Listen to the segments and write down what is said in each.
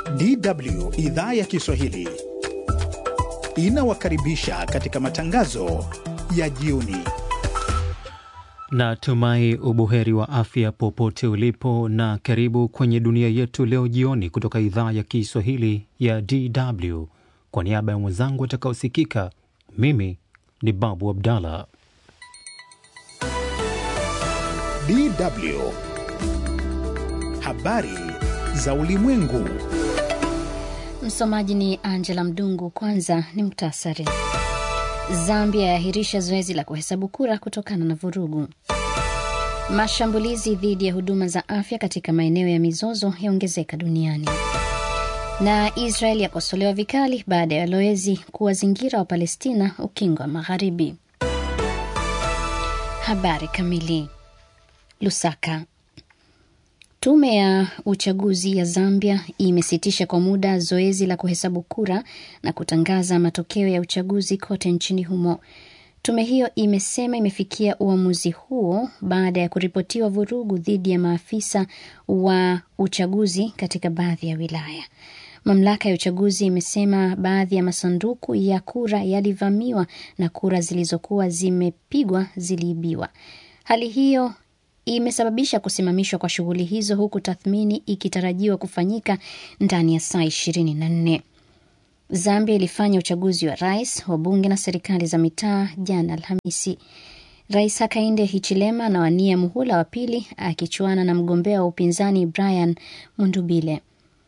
DW idhaa ya Kiswahili inawakaribisha katika matangazo ya jioni. Natumai ubuheri wa afya popote ulipo, na karibu kwenye dunia yetu leo jioni kutoka idhaa ya Kiswahili ya DW. Kwa niaba ya mwenzangu atakaosikika, mimi ni Babu Abdallah. DW habari za ulimwengu. Msomaji ni Angela Mdungu. Kwanza ni muktasari. Zambia yaahirisha zoezi la kuhesabu kura kutokana na vurugu. Mashambulizi dhidi ya huduma za afya katika maeneo ya mizozo yaongezeka duniani. Na Israel yakosolewa vikali baada ya walowezi kuwazingira wa Palestina ukingo wa Magharibi. Habari kamili. Lusaka. Tume ya uchaguzi ya Zambia imesitisha kwa muda zoezi la kuhesabu kura na kutangaza matokeo ya uchaguzi kote nchini humo. Tume hiyo imesema imefikia uamuzi huo baada ya kuripotiwa vurugu dhidi ya maafisa wa uchaguzi katika baadhi ya wilaya. Mamlaka ya uchaguzi imesema baadhi ya masanduku ya kura yalivamiwa na kura zilizokuwa zimepigwa ziliibiwa. Hali hiyo imesababisha kusimamishwa kwa shughuli hizo huku tathmini ikitarajiwa kufanyika ndani ya saa ishirini na nne. Zambia ilifanya uchaguzi wa rais, wabunge na serikali za mitaa jana Alhamisi. Rais Hakainde Hichilema anawania muhula wa pili akichuana na mgombea wa upinzani Brian Mundubile.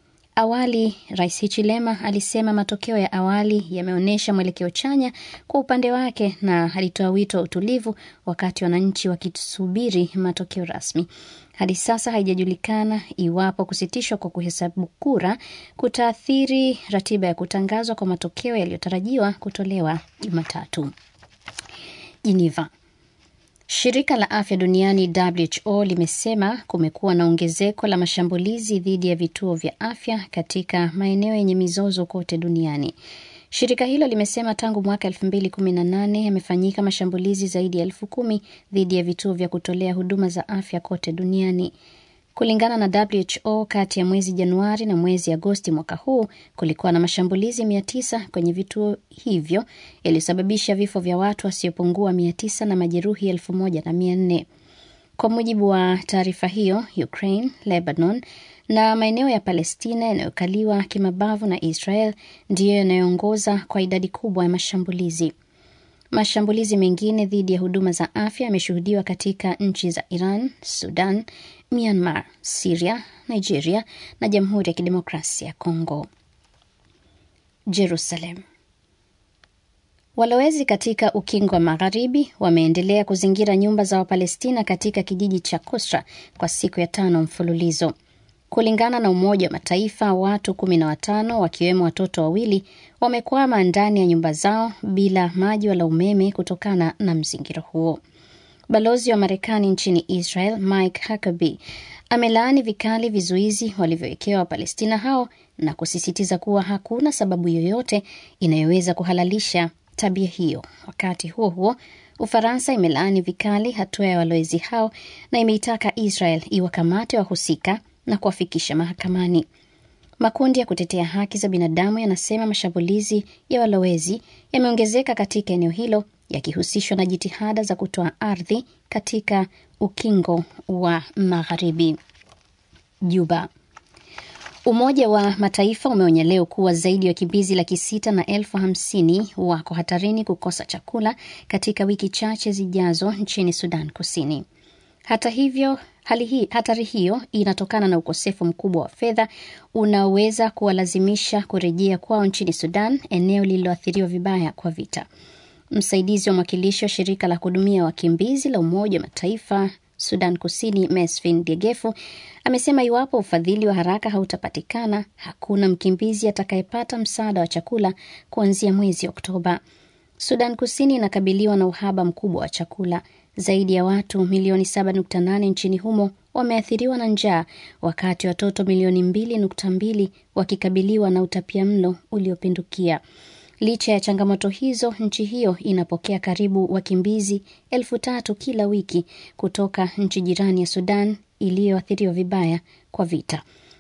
Awali Rais Hichilema alisema matokeo ya awali yameonyesha mwelekeo chanya kwa upande wake na alitoa wito wa utulivu wakati wananchi wakisubiri matokeo rasmi. Hadi sasa haijajulikana iwapo kusitishwa kwa kuhesabu kura kutaathiri ratiba ya kutangazwa kwa matokeo yaliyotarajiwa kutolewa Jumatatu. Geneva. Shirika la afya duniani WHO limesema kumekuwa na ongezeko la mashambulizi dhidi ya vituo vya afya katika maeneo yenye mizozo kote duniani. Shirika hilo limesema tangu mwaka 2018 yamefanyika mashambulizi zaidi ya elfu kumi dhidi ya vituo vya kutolea huduma za afya kote duniani. Kulingana na WHO, kati ya mwezi Januari na mwezi Agosti mwaka huu kulikuwa na mashambulizi mia tisa kwenye vituo hivyo yaliyosababisha vifo vya watu wasiopungua mia tisa na majeruhi elfu moja na mia nne. Kwa mujibu wa taarifa hiyo, Ukraine, Lebanon na maeneo ya Palestina yanayokaliwa kimabavu na Israel ndiyo yanayoongoza kwa idadi kubwa ya mashambulizi. Mashambulizi mengine dhidi ya huduma za afya yameshuhudiwa katika nchi za Iran, Sudan, Myanmar, Siria, Nigeria na Jamhuri ya Kidemokrasia ya Kongo. Jerusalem. Walowezi katika ukingo wa magharibi wameendelea kuzingira nyumba za Wapalestina katika kijiji cha Kusra kwa siku ya tano mfululizo. Kulingana na Umoja wa Mataifa, watu kumi na watano wakiwemo watoto wawili wamekwama ndani ya nyumba zao bila maji wala umeme kutokana na mzingiro huo. Balozi wa Marekani nchini Israel Mike Huckabee amelaani vikali vizuizi walivyowekewa Wapalestina hao na kusisitiza kuwa hakuna sababu yoyote inayoweza kuhalalisha tabia hiyo. Wakati huo huo, Ufaransa imelaani vikali hatua ya walowezi hao na imeitaka Israel iwakamate wahusika na kuwafikisha mahakamani. Makundi ya kutetea haki za binadamu yanasema mashambulizi ya walowezi yameongezeka katika eneo hilo yakihusishwa na jitihada za kutoa ardhi katika ukingo wa magharibi. Juba. Umoja wa Mataifa umeonya leo kuwa zaidi ya wakimbizi laki sita na elfu hamsini wako hatarini kukosa chakula katika wiki chache zijazo nchini Sudan Kusini. Hata hivyo hali hii, hatari hiyo inatokana na ukosefu mkubwa wa fedha unaoweza kuwalazimisha kurejea kwao nchini Sudan, eneo lililoathiriwa vibaya kwa vita. Msaidizi wa mwakilishi wa shirika la kuhudumia wakimbizi la Umoja wa Mataifa Sudan Kusini, Mesfin Degefu amesema iwapo ufadhili wa haraka hautapatikana, hakuna mkimbizi atakayepata msaada wa chakula kuanzia mwezi Oktoba. Sudan Kusini inakabiliwa na uhaba mkubwa wa chakula. Zaidi ya watu milioni 7.8 nchini humo wameathiriwa na njaa, wakati watoto milioni 2.2 wakikabiliwa na utapia mlo uliopindukia. Licha ya changamoto hizo, nchi hiyo inapokea karibu wakimbizi elfu tatu kila wiki kutoka nchi jirani ya Sudan iliyoathiriwa vibaya kwa vita.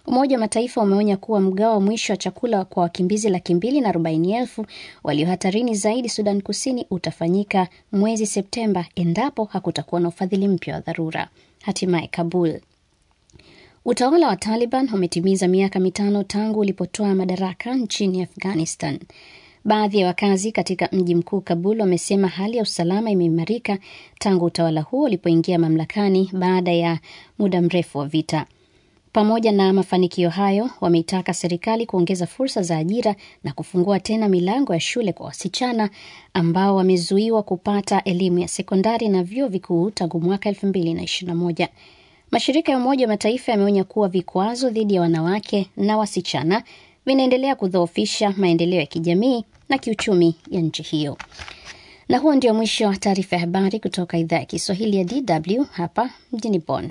Umoja wa Mataifa umeonya kuwa mgao wa mwisho wa chakula kwa wakimbizi laki mbili na arobaini elfu walio hatarini zaidi Sudan Kusini utafanyika mwezi Septemba endapo hakutakuwa na ufadhili mpya wa dharura. Hatimaye Kabul. Utawala wa Taliban umetimiza miaka mitano tangu ulipotoa madaraka nchini Afghanistan. Baadhi ya wakazi katika mji mkuu Kabul wamesema hali ya usalama imeimarika tangu utawala huo ulipoingia mamlakani baada ya muda mrefu wa vita. Pamoja na mafanikio hayo, wameitaka serikali kuongeza fursa za ajira na kufungua tena milango ya shule kwa wasichana ambao wamezuiwa kupata elimu ya sekondari na vyuo vikuu tangu mwaka 2021. Mashirika ya Umoja wa Mataifa yameonya kuwa vikwazo dhidi ya wanawake na wasichana vinaendelea kudhoofisha maendeleo ya kijamii na kiuchumi ya nchi hiyo. Na huo ndio mwisho wa taarifa ya habari kutoka idhaa ya Kiswahili ya DW hapa mjini Bonn.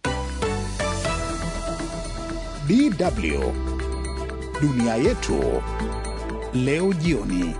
DW dunia yetu leo jioni.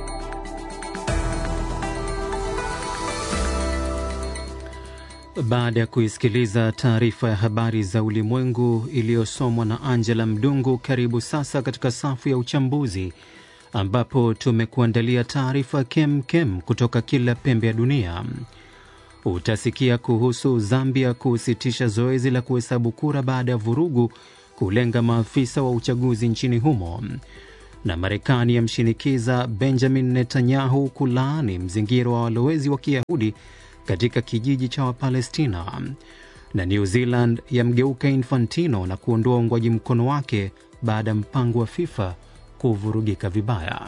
Baada ya kuisikiliza taarifa ya habari za ulimwengu iliyosomwa na Angela Mdungu, karibu sasa katika safu ya uchambuzi ambapo tumekuandalia taarifa kem kem kutoka kila pembe ya dunia. Utasikia kuhusu Zambia kusitisha zoezi la kuhesabu kura baada ya vurugu kulenga maafisa wa uchaguzi nchini humo, na Marekani yamshinikiza Benjamin Netanyahu kulaani mzingiro wa walowezi wa Kiyahudi katika kijiji cha Wapalestina, na New Zealand yamgeuka Infantino na kuondoa uungwaji mkono wake baada ya mpango wa FIFA kuvurugika vibaya.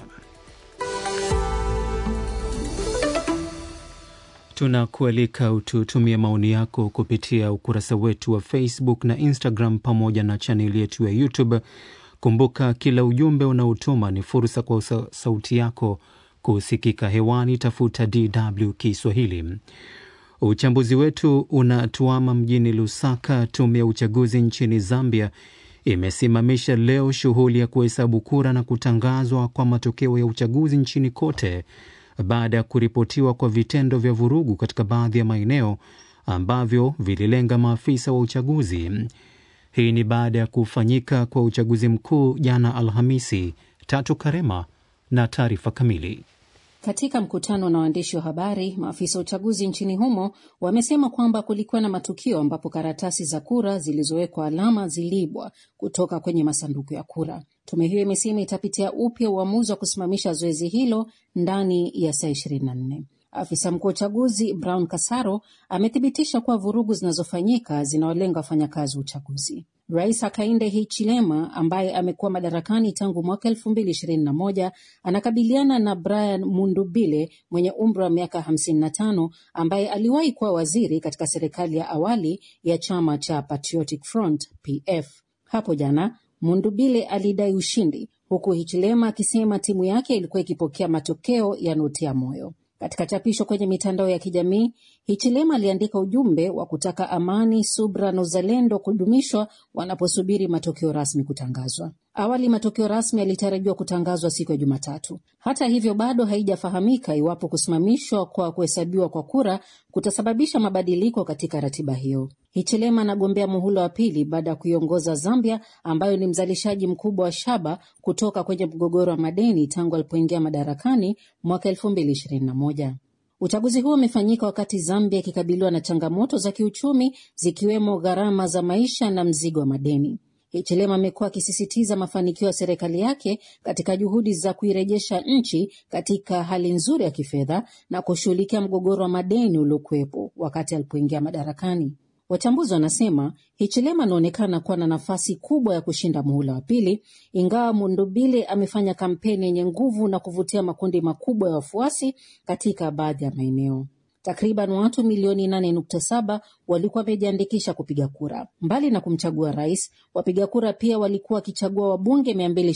Tunakualika ututumie maoni yako kupitia ukurasa wetu wa Facebook na Instagram pamoja na chaneli yetu ya YouTube. Kumbuka, kila ujumbe unaotuma ni fursa kwa sauti yako kusikika hewani. Tafuta DW Kiswahili. Uchambuzi wetu unatuama mjini Lusaka. Tume ya uchaguzi nchini Zambia imesimamisha leo shughuli ya kuhesabu kura na kutangazwa kwa matokeo ya uchaguzi nchini kote baada ya kuripotiwa kwa vitendo vya vurugu katika baadhi ya maeneo ambavyo vililenga maafisa wa uchaguzi. Hii ni baada ya kufanyika kwa uchaguzi mkuu jana Alhamisi. Tatu Karema na taarifa kamili. Katika mkutano na waandishi wa habari, maafisa wa uchaguzi nchini humo wamesema kwamba kulikuwa na matukio ambapo karatasi za kura zilizowekwa alama ziliibwa kutoka kwenye masanduku ya kura. Tume hiyo imesema itapitia upya uamuzi wa kusimamisha zoezi hilo ndani ya saa 24. Afisa mkuu wa uchaguzi Brown Kasaro amethibitisha kuwa vurugu zinazofanyika zinawalenga wafanyakazi wa uchaguzi. Rais Hakainde Hichilema ambaye amekuwa madarakani tangu mwaka elfu mbili ishirini na moja anakabiliana na Brian Mundubile mwenye umri wa miaka hamsini na tano ambaye aliwahi kuwa waziri katika serikali ya awali ya chama cha Patriotic Front PF. Hapo jana Mundubile alidai ushindi huku Hichilema akisema timu yake ilikuwa ikipokea matokeo yanayotia moyo. Katika chapisho kwenye mitandao ya kijamii, Hichilema aliandika ujumbe wa kutaka amani, subra na uzalendo kudumishwa wanaposubiri matokeo rasmi kutangazwa. Awali matokeo rasmi yalitarajiwa kutangazwa siku ya Jumatatu. Hata hivyo, bado haijafahamika iwapo kusimamishwa kwa kuhesabiwa kwa kura kutasababisha mabadiliko katika ratiba hiyo. Hichilema anagombea muhula wa pili baada ya kuiongoza Zambia ambayo ni mzalishaji mkubwa wa shaba kutoka kwenye mgogoro wa madeni tangu alipoingia madarakani mwaka elfu mbili ishirini na moja. Uchaguzi huo umefanyika wakati Zambia ikikabiliwa na changamoto za kiuchumi zikiwemo gharama za maisha na mzigo wa madeni. Hichilema amekuwa akisisitiza mafanikio ya serikali yake katika juhudi za kuirejesha nchi katika hali nzuri ya kifedha na kushughulikia mgogoro wa madeni uliokuwepo wakati alipoingia madarakani. Wachambuzi wanasema Hichilema anaonekana kuwa na nafasi kubwa ya kushinda muhula wa pili, ingawa Mundubile amefanya kampeni yenye nguvu na kuvutia makundi makubwa ya wafuasi katika baadhi ya maeneo. Takriban watu milioni 8.7 walikuwa wamejiandikisha kupiga kura. Mbali na kumchagua rais, wapiga kura pia walikuwa wakichagua wabunge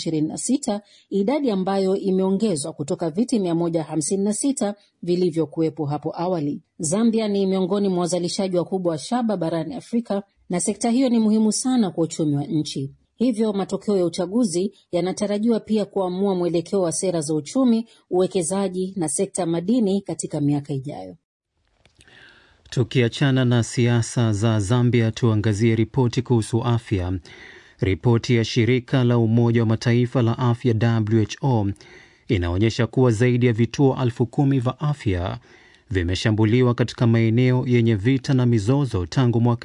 226, idadi ambayo imeongezwa kutoka viti 156 vilivyokuwepo hapo awali. Zambia ni miongoni mwa wazalishaji wakubwa wa shaba barani Afrika na sekta hiyo ni muhimu sana kwa uchumi wa nchi. Hivyo matokeo ya uchaguzi yanatarajiwa pia kuamua mwelekeo wa sera za uchumi, uwekezaji na sekta madini katika miaka ijayo. Tukiachana na siasa za Zambia, tuangazie ripoti kuhusu afya. Ripoti ya shirika la Umoja wa Mataifa la afya WHO inaonyesha kuwa zaidi ya vituo elfu kumi vya afya vimeshambuliwa katika maeneo yenye vita na mizozo tangu mwaka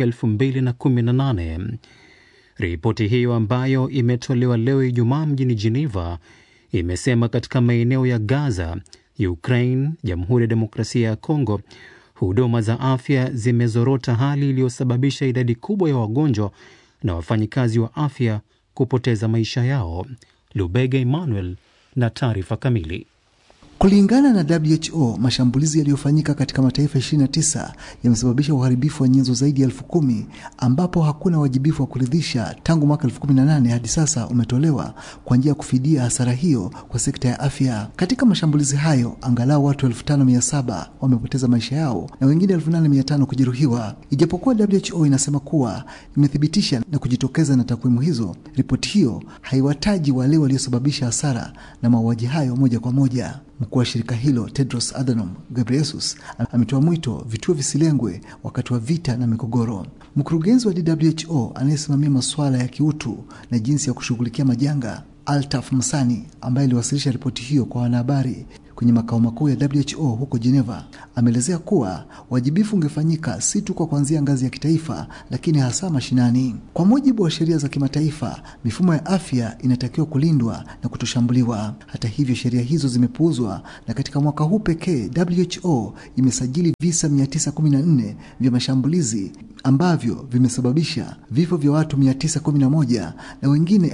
2018. Ripoti hiyo ambayo imetolewa leo Ijumaa mjini Geneva imesema katika maeneo ya Gaza, Ukraine, Jamhuri ya Demokrasia ya Kongo, huduma za afya zimezorota, hali iliyosababisha idadi kubwa ya wagonjwa na wafanyikazi wa afya kupoteza maisha yao. Lubega Emmanuel na taarifa kamili. Kulingana na WHO, mashambulizi yaliyofanyika katika mataifa 29 yamesababisha uharibifu wa nyenzo zaidi ya elfu kumi ambapo hakuna wajibifu wa kuridhisha tangu mwaka 2018 hadi sasa umetolewa kwa njia ya kufidia hasara hiyo kwa sekta ya afya. Katika mashambulizi hayo, angalau watu 5700 wamepoteza maisha yao na wengine 8500 kujeruhiwa. Ijapokuwa WHO inasema kuwa imethibitisha na kujitokeza na takwimu hizo, ripoti hiyo haiwataji wale waliosababisha hasara na mauaji hayo moja kwa moja. Mkuu wa shirika hilo Tedros Adhanom Ghebreyesus ametoa mwito vituo visilengwe wakati wa vita na migogoro. Mkurugenzi wa WHO anayesimamia masuala ya kiutu na jinsi ya kushughulikia majanga Altaf Msani, ambaye aliwasilisha ripoti hiyo kwa wanahabari kwenye makao makuu ya WHO huko Geneva, ameelezea kuwa wajibifu ungefanyika si tu kwa kuanzia ngazi ya kitaifa, lakini hasa mashinani. Kwa mujibu wa sheria za kimataifa, mifumo ya afya inatakiwa kulindwa na kutoshambuliwa. Hata hivyo, sheria hizo zimepuuzwa, na katika mwaka huu pekee WHO imesajili visa 914 vya mashambulizi ambavyo vimesababisha vifo vya watu 911 na wengine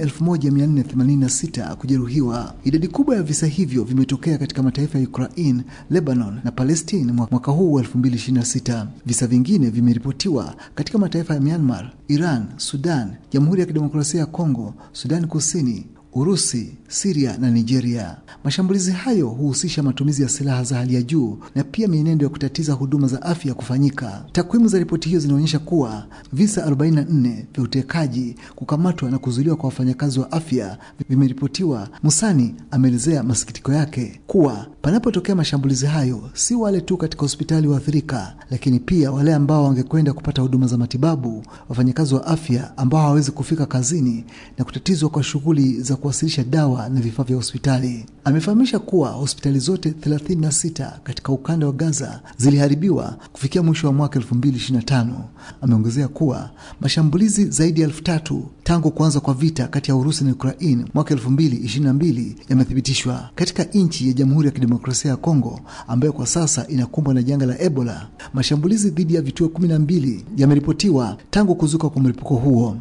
1486 kujeruhiwa. Idadi kubwa ya visa hivyo vimetokea katika mataifa ya Ukraine, Lebanon na Palestine mwaka huu wa 2026. Visa vingine vimeripotiwa katika mataifa ya Myanmar, Iran, Sudan, Jamhuri ya Kidemokrasia ya Kongo, Sudan Kusini, Urusi, Siria na Nigeria. Mashambulizi hayo huhusisha matumizi ya silaha za hali ya juu na pia mienendo ya kutatiza huduma za afya kufanyika. Takwimu za ripoti hiyo zinaonyesha kuwa visa 44 vya utekaji, kukamatwa na kuzuiliwa kwa wafanyakazi wa afya vimeripotiwa. Musani ameelezea masikitiko yake kuwa panapotokea mashambulizi hayo, si wale tu katika hospitali waathirika, lakini pia wale ambao wangekwenda kupata huduma za matibabu, wafanyakazi wa afya ambao hawawezi kufika kazini na kutatizwa kwa shughuli za kuwasilisha dawa na vifaa vya hospitali. Amefahamisha kuwa hospitali zote 36 katika ukanda wa Gaza ziliharibiwa kufikia mwisho wa mwaka 2025. Ameongezea kuwa mashambulizi zaidi ya elfu tatu tangu kuanza kwa vita kati ya Urusi na Ukraine mwaka 2022 yamethibitishwa katika nchi ya Jamhuri ya Kidemokrasia ya Kongo ambayo kwa sasa inakumbwa na janga la Ebola. Mashambulizi dhidi ya vituo 12 yameripotiwa tangu kuzuka kwa mlipuko huo.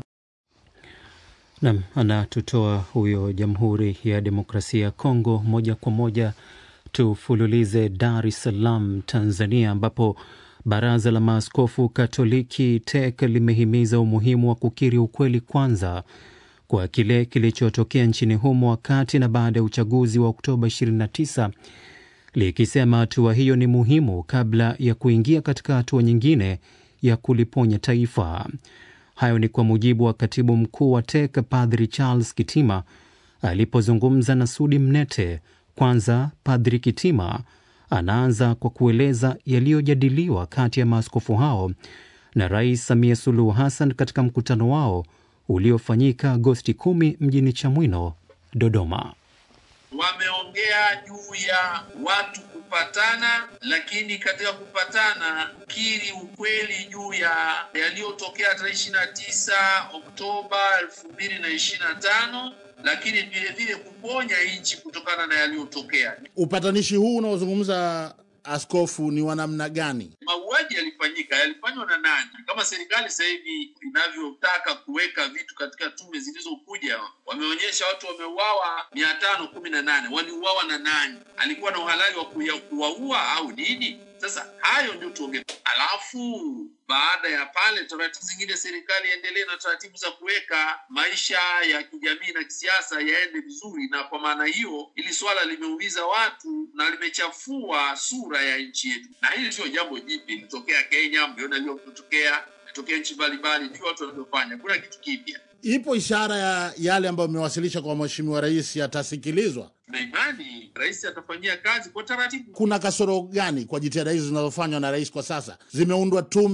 Nam anatutoa huyo Jamhuri ya Demokrasia ya Kongo. Moja kwa moja tufululize Dar es Salaam, Tanzania, ambapo Baraza la Maaskofu Katoliki TEC limehimiza umuhimu wa kukiri ukweli kwanza kwa kile kilichotokea nchini humo wakati na baada ya uchaguzi wa Oktoba 29 likisema hatua hiyo ni muhimu kabla ya kuingia katika hatua nyingine ya kuliponya taifa. Hayo ni kwa mujibu wa katibu mkuu wa TEC Padri Charles Kitima alipozungumza na Sudi Mnete. Kwanza, Padri Kitima anaanza kwa kueleza yaliyojadiliwa kati ya maaskofu hao na Rais Samia Suluhu Hassan katika mkutano wao uliofanyika Agosti 10 mjini Chamwino, Dodoma. Wameongea juu ya watu kupatana, lakini katika kupatana kukiri ukweli juu ya yaliyotokea tarehe ishirini na tisa Oktoba elfu mbili na ishirini na tano lakini vile vile kuponya nchi kutokana na yaliyotokea. Upatanishi huu unaozungumza askofu ni wa namna gani? Mauaji yalifanyika, yalifanywa na nani? Kama serikali sasa hivi inavyotaka kuweka vitu katika tume zilizokuja, wameonyesha watu wameuawa mia tano kumi na nane. Waliuawa na nani? Alikuwa na uhalali wa kuwaua au nini? Sasa hayo ndio tuongee, alafu baada ya pale taratibu zingine, serikali iendelee na taratibu za kuweka maisha ya kijamii na kisiasa yaende vizuri. Na kwa maana hiyo, hili swala limeumiza watu na limechafua sura ya nchi yetu, na hili sio jambo jipya, ilitokea Kenya, mliona iliyotokea, ilitokea nchi mbalimbali, ndio watu wanavyofanya, kuna kitu kipya. Ipo ishara ya yale ambayo mmewasilisha kwa mheshimiwa rais yatasikilizwa? Na imani rais atafanyia kazi kwa taratibu. Kuna kasoro gani kwa jitihada hizi zinazofanywa na rais kwa sasa? Zimeundwa tume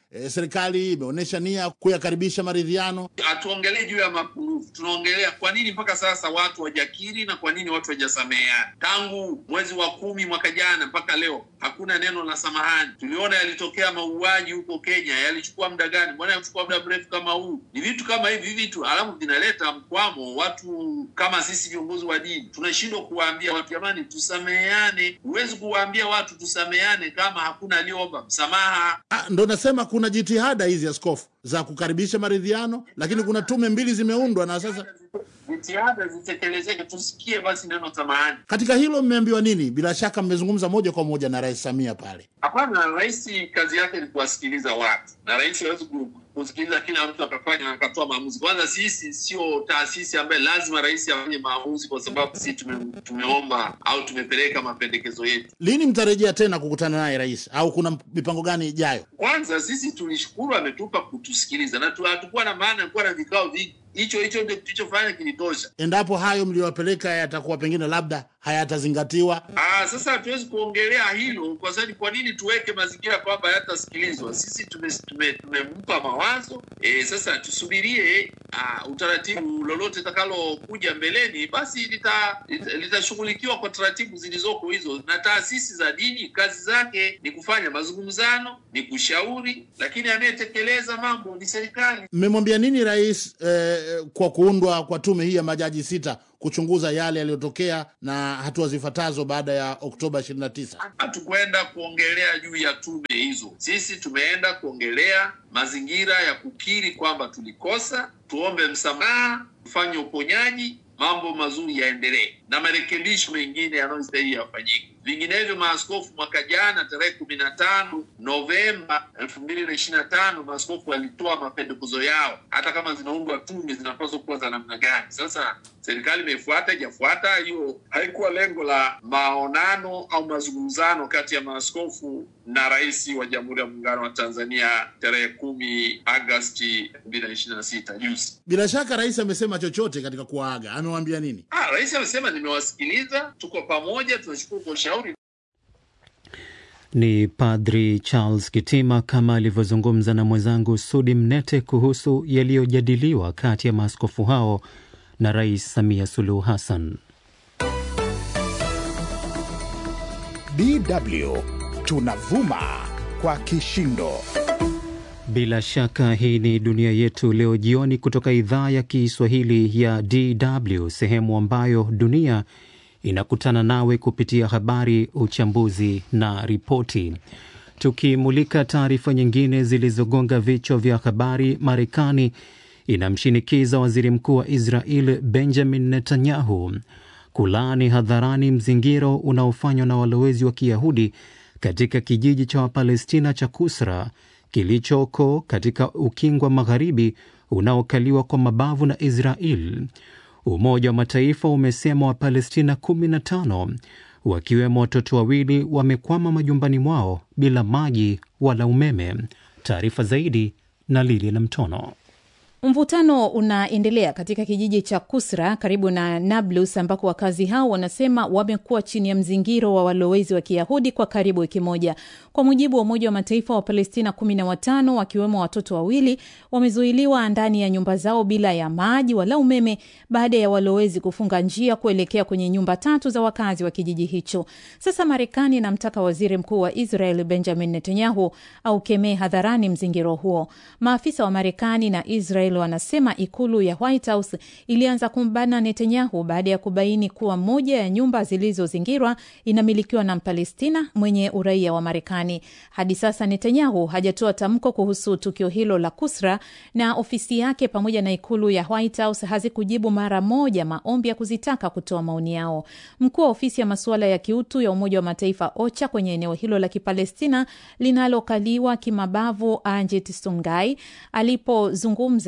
e, serikali imeonyesha nia kuyakaribisha maridhiano. Hatuongelee juu ya mapungufu, tunaongelea kwa nini mpaka sasa watu wajakiri na kwa nini watu wajasameheana. Tangu mwezi wa kumi mwaka jana mpaka leo hakuna neno la samahani. Tuliona yalitokea mauaji huko Kenya, yalichukua muda gani? Mbona yalichukua muda mrefu kama huu? Ni vitu kama hivi vitu, alafu vinaleta mkwamo. Watu kama sisi viongozi wa dini tunashindwa kuwaambia watu, jamani, tusameheane. Huwezi kuwaambia watu tusameheane kama hakuna aliyeomba msamaha. Ah, ndo nasema kuna jitihada hizi askofu za kukaribisha maridhiano, lakini kuna tume mbili zimeundwa na sasa Jitihada zitekelezeke, tusikie basi neno samahani. katika hilo mmeambiwa nini? Bila shaka mmezungumza moja kwa moja na Rais Samia pale. Hapana, rais kazi yake ni kuwasikiliza watu, na rais hawezi ku- kusikiliza kila mtu akafanya na akatoa maamuzi. Kwanza sisi sio taasisi ambaye lazima rais afanye maamuzi kwa sababu sisi tume, tumeomba au tumepeleka mapendekezo yetu. Lini mtarejea tena kukutana naye rais, au kuna mipango gani ijayo? Kwanza sisi tulishukuru ametupa kutusikiliza, na tu- hatukuwa na maana ya kuwa na vikao vingi. Hicho hicho ndio tulichofanya kilitosha. Endapo hayo mliyowapeleka yatakuwa pengine labda hayatazingatiwa, Ah, sasa hatuwezi kuongelea hilo kwa sababu kwa nini tuweke mazingira kwamba hayatasikilizwa? Sisi tumempa tume, tumempa mawazo e, sasa tusubirie ah, utaratibu lolote litakalokuja mbeleni, basi lita- lita- litashughulikiwa kwa taratibu zilizoko hizo. Na taasisi za dini kazi zake ni kufanya mazungumzano, ni kushauri, lakini anayetekeleza mambo ni serikali. mmemwambia nini rais eh, kwa kuundwa kwa tume hii ya majaji sita kuchunguza yale yaliyotokea na hatua zifuatazo baada ya Oktoba 29? hatukwenda kuongelea juu ya tume hizo. Sisi tumeenda kuongelea mazingira ya kukiri kwamba tulikosa, tuombe msamaha, tufanye uponyaji, mambo mazuri yaendelee na marekebisho mengine yanayostahili yafanyike. Vinginevyo, maaskofu mwaka jana tarehe kumi na tano Novemba elfu mbili na ishirini na tano maaskofu walitoa mapendekezo yao, hata kama zinaundwa tume zinapaswa kuwa za namna gani. Sasa serikali imefuata ijafuata, hiyo haikuwa lengo la maonano au mazungumzano kati ya maaskofu na rais wa Jamhuri ya Muungano wa Tanzania tarehe kumi Agasti elfu mbili na ishirini na sita juzi. Bila shaka rais amesema chochote katika kuwaaga, amewaambia nini? Ah, rais amesema nimewasikiliza, tuko pamoja, tunashukuru kwa ushauri. Ni Padri Charles Kitima kama alivyozungumza na mwenzangu Sudi Mnete kuhusu yaliyojadiliwa kati ya maaskofu hao na Rais Samia Suluhu Hassan. DW tunavuma kwa kishindo. Bila shaka hii ni dunia yetu leo jioni kutoka idhaa ya Kiswahili ya DW, sehemu ambayo dunia inakutana nawe kupitia habari, uchambuzi na ripoti. Tukimulika taarifa nyingine zilizogonga vichwa vya habari, Marekani inamshinikiza waziri mkuu wa Israel Benjamin Netanyahu kulaani hadharani mzingiro unaofanywa na walowezi wa Kiyahudi katika kijiji cha Wapalestina cha Kusra kilichoko katika ukingo wa magharibi unaokaliwa kwa mabavu na Israel. Umoja wa Mataifa umesema Wapalestina 15 wakiwemo watoto wawili wamekwama majumbani mwao bila maji wala umeme. Taarifa zaidi na Lilian Mtono. Mvutano unaendelea katika kijiji cha Kusra karibu na Nablus ambako wakazi hao wanasema wamekuwa chini ya mzingiro wa walowezi wa Kiyahudi kwa karibu wiki moja. Kwa mujibu wa Umoja wa Mataifa, wa Palestina kumi na watano wakiwemo watoto wawili wamezuiliwa ndani ya nyumba zao bila ya maji wala umeme baada ya walowezi kufunga njia kuelekea kwenye nyumba tatu za wakazi wa kijiji hicho. Sasa Marekani inamtaka waziri mkuu wa Israel Benjamin Netanyahu aukemee hadharani mzingiro huo. Maafisa wa Marekani na Israel wanasema ikulu ya White House ilianza kumbana Netanyahu baada ya kubaini kuwa moja ya nyumba zilizozingirwa inamilikiwa na Mpalestina mwenye uraia wa Marekani. Hadi sasa Netanyahu hajatoa tamko kuhusu tukio hilo la Kusra, na ofisi yake pamoja na ikulu ya White House hazikujibu mara moja maombi ya kuzitaka kutoa maoni yao. Mkuu wa ofisi ya masuala ya kiutu ya Umoja wa Mataifa OCHA kwenye eneo hilo la Kipalestina linalokaliwa kimabavu Anjit Sungai alipozungumza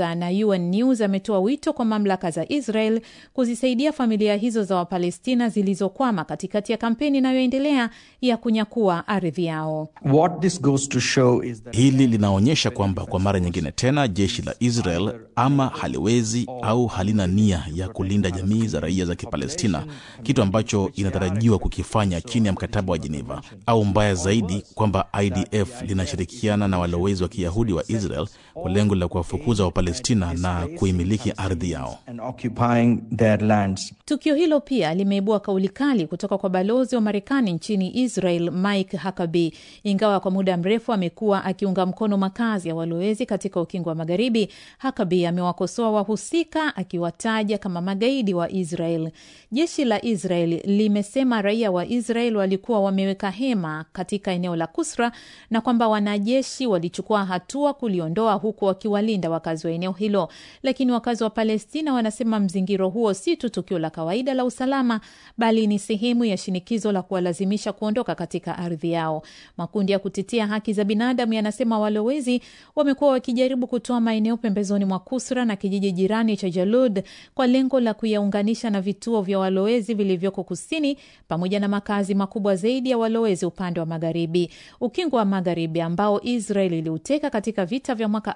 Afrika na UN News ametoa wito kwa mamlaka za Israel kuzisaidia familia hizo za Wapalestina zilizokwama katikati ya kampeni inayoendelea ya kunyakua ardhi yao. What this goes to show is that Hili linaonyesha kwamba kwa mara nyingine tena jeshi la Israel ama haliwezi au halina nia ya kulinda jamii za raia za Kipalestina, kitu ambacho inatarajiwa kukifanya chini ya mkataba wa Geneva, au mbaya zaidi, kwamba IDF linashirikiana na walowezi wa Kiyahudi wa Israel kwa lengo la kuwafukuza Wapalestina na kuimiliki ardhi yao. and occupying their lands. Tukio hilo pia limeibua kauli kali kutoka kwa balozi wa Marekani nchini Israel Mike Huckabee. Ingawa kwa muda mrefu amekuwa akiunga mkono makazi ya walowezi katika ukingo wa Magharibi, Huckabee amewakosoa wahusika akiwataja kama magaidi wa Israel. Jeshi la Israel limesema raia wa Israel walikuwa wameweka hema katika eneo la Kusra na kwamba wanajeshi walichukua hatua kuliondoa huku wakiwalinda wakazi wa eneo hilo, lakini wakazi wa Palestina wanasema mzingiro huo si tu tukio la kawaida la usalama, bali ni sehemu ya shinikizo la kuwalazimisha kuondoka katika ardhi yao. Makundi ya kutetea haki za binadamu yanasema walowezi wamekuwa wakijaribu kutoa maeneo pembezoni mwa Kusra na kijiji jirani cha Jalud kwa lengo la kuyaunganisha na vituo vya walowezi vilivyoko kusini pamoja na makazi makubwa zaidi ya walowezi upande wa magharibi. Ukingo wa magharibi ambao Israel iliuteka katika vita vya mwaka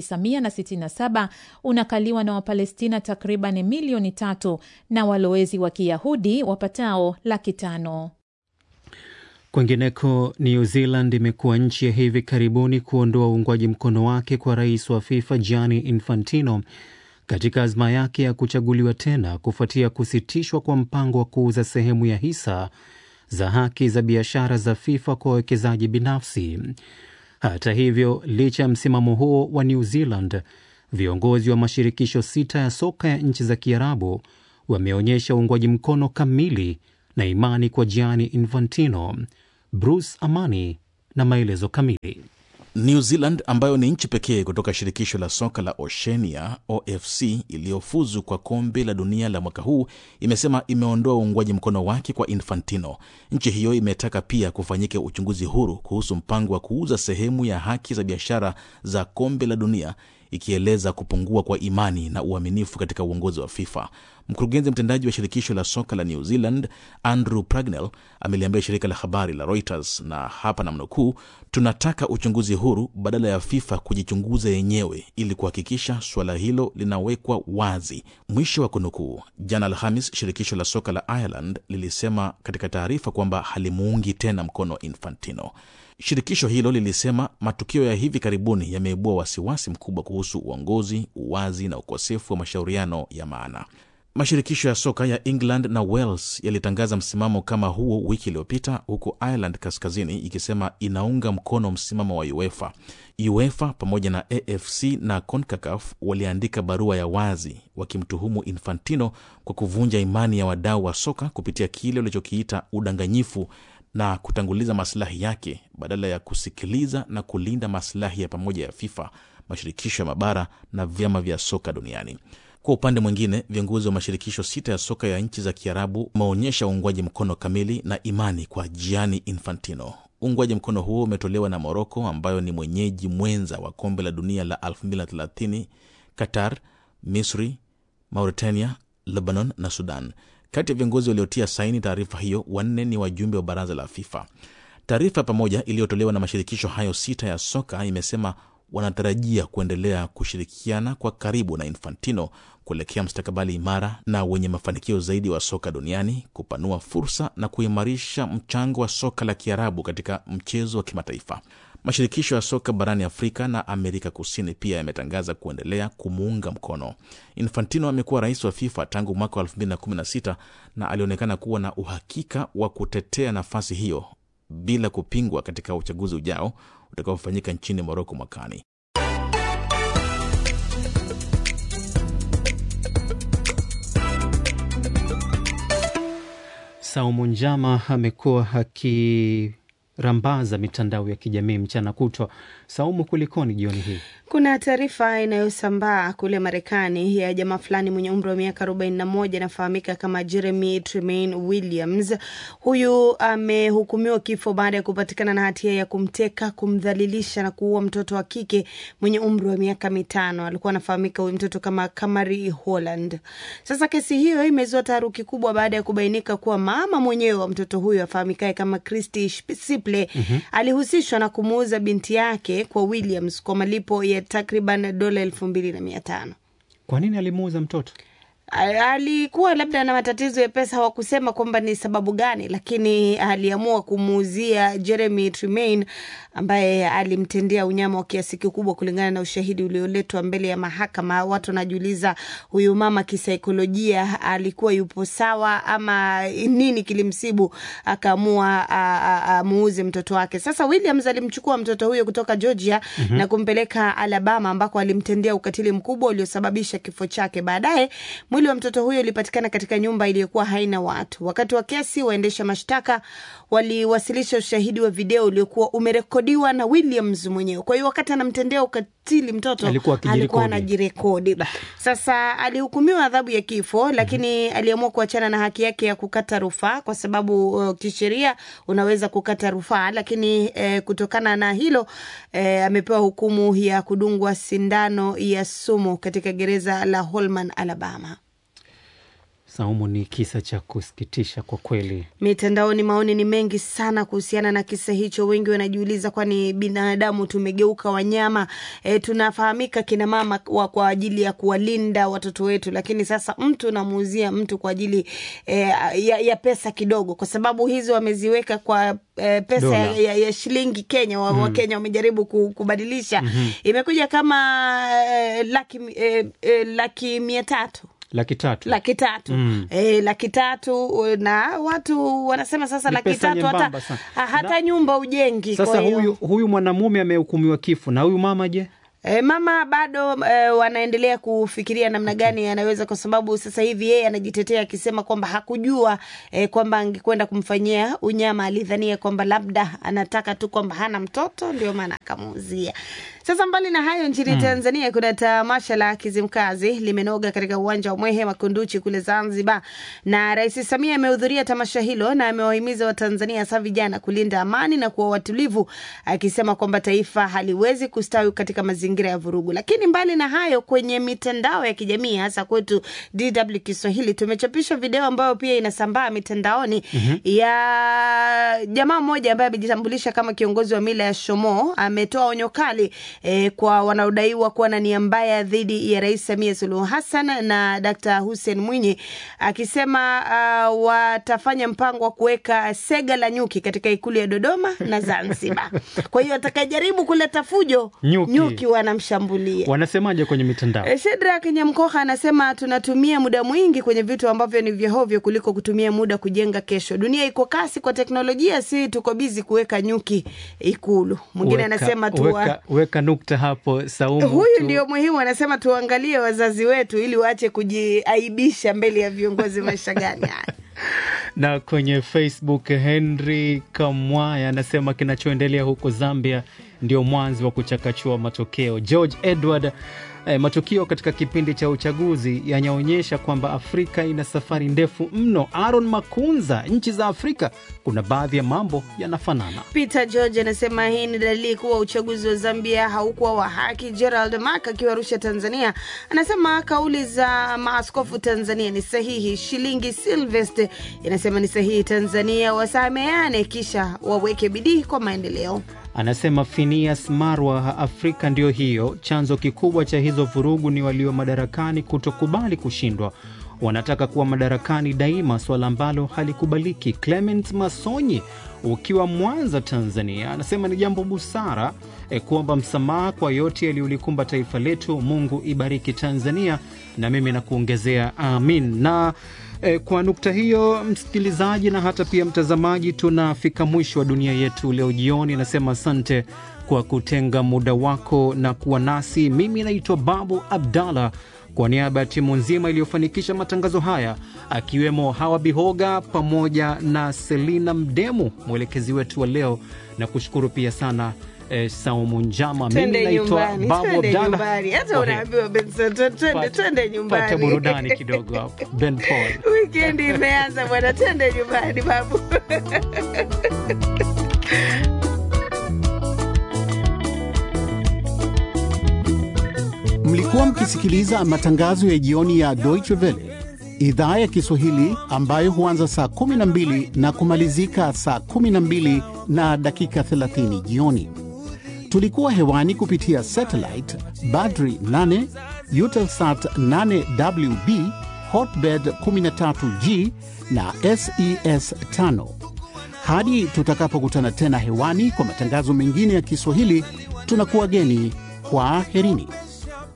1967 unakaliwa na Wapalestina takriban milioni tatu na walowezi wa Kiyahudi wapatao laki tano. Kwingineko, New Zealand imekuwa nchi ya hivi karibuni kuondoa uungwaji mkono wake kwa rais wa FIFA Gianni Infantino katika azma yake ya kuchaguliwa tena kufuatia kusitishwa kwa mpango wa kuuza sehemu ya hisa za haki za biashara za FIFA kwa wawekezaji binafsi. Hata hivyo, licha ya msimamo huo wa New Zealand, viongozi wa mashirikisho sita ya soka ya nchi za Kiarabu wameonyesha uungwaji mkono kamili na imani kwa Gianni Infantino. Bruce Amani na maelezo kamili. New Zealand ambayo ni nchi pekee kutoka shirikisho la soka la Oceania OFC iliyofuzu kwa kombe la dunia la mwaka huu imesema imeondoa uungwaji mkono wake kwa Infantino. Nchi hiyo imetaka pia kufanyike uchunguzi huru kuhusu mpango wa kuuza sehemu ya haki za biashara za kombe la dunia ikieleza kupungua kwa imani na uaminifu katika uongozi wa FIFA. Mkurugenzi mtendaji wa shirikisho la soka la New Zealand Andrew Pragnell ameliambia shirika la habari la Reuters, na hapa namnukuu, tunataka uchunguzi huru badala ya FIFA kujichunguza yenyewe ili kuhakikisha suala hilo linawekwa wazi, mwisho wa kunukuu. Jana Alhamis, shirikisho la soka la Ireland lilisema katika taarifa kwamba halimuungi tena mkono Infantino. Shirikisho hilo lilisema matukio ya hivi karibuni yameibua wasiwasi mkubwa kuhusu uongozi, uwazi na ukosefu wa mashauriano ya maana. Mashirikisho ya soka ya England na Wales yalitangaza msimamo kama huo wiki iliyopita, huku Ireland Kaskazini ikisema inaunga mkono msimamo wa UEFA. UEFA pamoja na AFC na CONCACAF waliandika barua ya wazi wakimtuhumu Infantino kwa kuvunja imani ya wadau wa soka kupitia kile walichokiita udanganyifu na kutanguliza maslahi yake badala ya kusikiliza na kulinda maslahi ya pamoja ya FIFA, mashirikisho ya mabara na vyama vya soka duniani. Kwa upande mwingine, viongozi wa mashirikisho sita ya soka ya nchi za Kiarabu wameonyesha uungwaji mkono kamili na imani kwa Gianni Infantino. Uungwaji mkono huo umetolewa na Moroko ambayo ni mwenyeji mwenza wa kombe la dunia la 2030, Qatar, Misri, Mauritania, Lebanon na Sudan. Kati ya viongozi waliotia saini taarifa hiyo, wanne ni wajumbe wa baraza la FIFA. Taarifa pamoja iliyotolewa na mashirikisho hayo sita ya soka imesema wanatarajia kuendelea kushirikiana kwa karibu na Infantino kuelekea mstakabali imara na wenye mafanikio zaidi wa soka duniani, kupanua fursa na kuimarisha mchango wa soka la Kiarabu katika mchezo wa kimataifa. Mashirikisho ya soka barani Afrika na Amerika Kusini pia yametangaza kuendelea kumuunga mkono. Infantino amekuwa rais wa FIFA tangu mwaka wa 2016 na alionekana kuwa na uhakika wa kutetea nafasi hiyo bila kupingwa katika uchaguzi ujao utakaofanyika nchini Moroko mwakani. Saumu Njama amekuwa aki rambaza mitandao ya kijamii mchana kutwa. Saumu, kulikoni jioni hii? Kuna taarifa inayosambaa kule Marekani ya jamaa fulani mwenye umri wa miaka 41 anafahamika kama Jeremy Tremaine Williams. Huyu amehukumiwa kifo baada ya kupatikana na hatia ya kumteka, kumdhalilisha na kuua mtoto wa kike mwenye umri wa miaka mitano. Alikuwa anafahamika huyu mtoto kama Kamari Holland. Sasa kesi hiyo imezua taharuki kubwa baada ya kubainika kuwa mama mwenyewe wa mtoto huyo afahamikaye kama Christy Siple Mhm. alihusishwa na kumuuza binti yake kwa Williams kwa malipo ya takriban dola elfu mbili na mia tano. Kwa nini alimuuza mtoto? A- alikuwa labda na matatizo ya pesa, hawakusema kwamba ni sababu gani, lakini aliamua kumuuzia Jeremy Tremaine ambaye alimtendea unyama wa kiasi kikubwa, kulingana na ushahidi ulioletwa mbele ya mahakama. Watu wanajiuliza huyu mama kisaikolojia alikuwa yupo sawa ama nini kilimsibu akaamua a- a- amuuze mtoto wake. Sasa Williams alimchukua mtoto huyo kutoka Georgia Mhm. na kumpeleka Alabama ambako alimtendea ukatili mkubwa uliosababisha kifo chake. Baadaye mwili wa mtoto huyo ulipatikana katika nyumba iliyokuwa haina watu. Wakati wa kesi, waendesha mashtaka waliwasilisha ushahidi wa video uliokuwa umerekodiwa na Williams mwenyewe. Kwa hiyo wakati anamtendea ukatili mtoto Alikuwa akijirekodi. alikuwa anajirekodi. Sasa alihukumiwa adhabu ya kifo, lakini aliamua kuachana na haki yake ya kukata rufaa kwa sababu uh, kisheria unaweza kukata rufaa, lakini eh, kutokana na hilo eh, amepewa hukumu ya kudungwa sindano ya sumu katika gereza la Holman, Alabama. Saumu, ni kisa cha kusikitisha kwa kweli. Mitandaoni maoni ni mengi sana kuhusiana na kisa hicho. Wengi wanajiuliza, kwani binadamu tumegeuka wanyama? E, tunafahamika kina mama wa kwa ajili ya kuwalinda watoto wetu, lakini sasa mtu namuuzia mtu kwa ajili e, ya, ya pesa kidogo, kwa sababu hizo wameziweka kwa e, pesa Dola. ya, ya, ya shilingi Kenya. Wa, Mm. wa Kenya wamejaribu ku- kubadilisha Mhm. imekuja kama e, laki, e, e, laki mia tatu Laki tatu. laki tatu Mm. eh, laki tatu na watu wanasema sasa Ni laki pesa tatu hata, nyembamba sana. ha- hata nyumba ujengi. Sasa kwa hiyo- huyu, huyu mwanamume amehukumiwa kifo na huyu mama je? E, mama bado e, wanaendelea kufikiria namna gani anaweza, kwa sababu sasa hivi yeye anajitetea akisema kwamba hakujua e, kwamba angekwenda kumfanyia unyama. Alidhania kwamba labda anataka tu kwamba hana mtoto, ndio maana akamuuzia. Sasa mbali na hayo, nchini Mm. Tanzania kuna tamasha la Kizimkazi limenoga katika uwanja wa Mwehe Makunduchi kule Zanzibar, na Rais Samia amehudhuria tamasha hilo na amewahimiza Watanzania hasa vijana kulinda amani na kuwa watulivu, akisema kwamba taifa haliwezi kustawi katika mazingira ya vurugu. Lakini mbali na hayo, kwenye mitandao ya kijamii hasa kwetu DW Kiswahili tumechapisha video ambayo pia inasambaa mitandaoni Mhm. ya jamaa mmoja ambaye amejitambulisha kama kiongozi wa mila ya Shomo ametoa onyo kali eh, kwa wanaodaiwa kuwa na nia mbaya dhidi ya Rais Samia Suluhu Hassan na Dkt. Hussein Mwinyi akisema uh, watafanya mpango wa kuweka sega la nyuki katika ikulu ya Dodoma na Zanzibar. Kwa hiyo atakayejaribu kuleta fujo Nyuki. nyuki wanamshambulia. Wanasemaje kwenye mitandao? Eh, Shedrack Nyamkoha anasema tunatumia muda mwingi kwenye vitu ambavyo ni vya hovyo kuliko kutumia muda kujenga kesho. Dunia iko kasi kwa teknolojia, si tuko bizi kuweka nyuki Ikulu. Mwingine Weka- anasema tu weka, weka nukta hapo Saumu. huyu tu- ndio muhimu, anasema tuangalie wazazi wetu ili waache kujiaibisha mbele ya viongozi. Maisha gani haya? na kwenye Facebook Henry Kamwaya anasema kinachoendelea huko Zambia ndio mwanzo wa kuchakachua matokeo. George Edward eh, matukio katika kipindi cha uchaguzi yanaonyesha kwamba Afrika ina safari ndefu mno. Aaron Makunza, nchi za Afrika kuna baadhi ya mambo yanafanana. Peter George anasema hii ni dalili kuwa uchaguzi wa Zambia haukuwa wa haki. Gerald Mak akiwa Arusha, Tanzania, anasema kauli za maaskofu Tanzania ni sahihi. Shilingi Silvest inasema ni sahihi, Tanzania wasameane kisha waweke bidii kwa maendeleo. Anasema Phineas Marwa, Afrika ndio hiyo. Chanzo kikubwa cha hizo vurugu ni walio madarakani kutokubali kushindwa, wanataka kuwa madarakani daima, swala ambalo halikubaliki. Clement Masonyi ukiwa Mwanza, Tanzania, anasema ni jambo busara e, kuomba msamaha kwa yote yaliyolikumba taifa letu. Mungu ibariki Tanzania, na mimi nakuongezea amin na E, kwa nukta hiyo msikilizaji na hata pia mtazamaji, tunafika mwisho wa dunia yetu leo jioni. Nasema asante kwa kutenga muda wako na kuwa nasi. Mimi naitwa Babu Abdallah, Kwa niaba ya timu nzima iliyofanikisha matangazo haya, akiwemo Hawa Bihoga pamoja na Selina Mdemu, mwelekezi wetu wa leo, na kushukuru pia sana eh, Saumu Njama. Mimi Twende naitwa nyumbani, Babu twende Abdalla. nyumbani. Hata Kwa heri. unaambiwa Benson, twende Pata- twende nyumbani. Pata burudani kidogo hapo. Ben Paul. Wikendi imeanza bwana, twende nyumbani babu. Mlikuwa mkisikiliza matangazo ya jioni ya Deutsche Welle idhaa ya Kiswahili ambayo huanza saa 12 na kumalizika saa 12 na dakika 30 jioni. Tulikuwa hewani kupitia satellite Badri 8, Eutelsat 8WB, Hotbird 13G na SES 5. Hadi tutakapokutana tena hewani kwa matangazo mengine ya Kiswahili, tunakuwa geni. Kwaherini.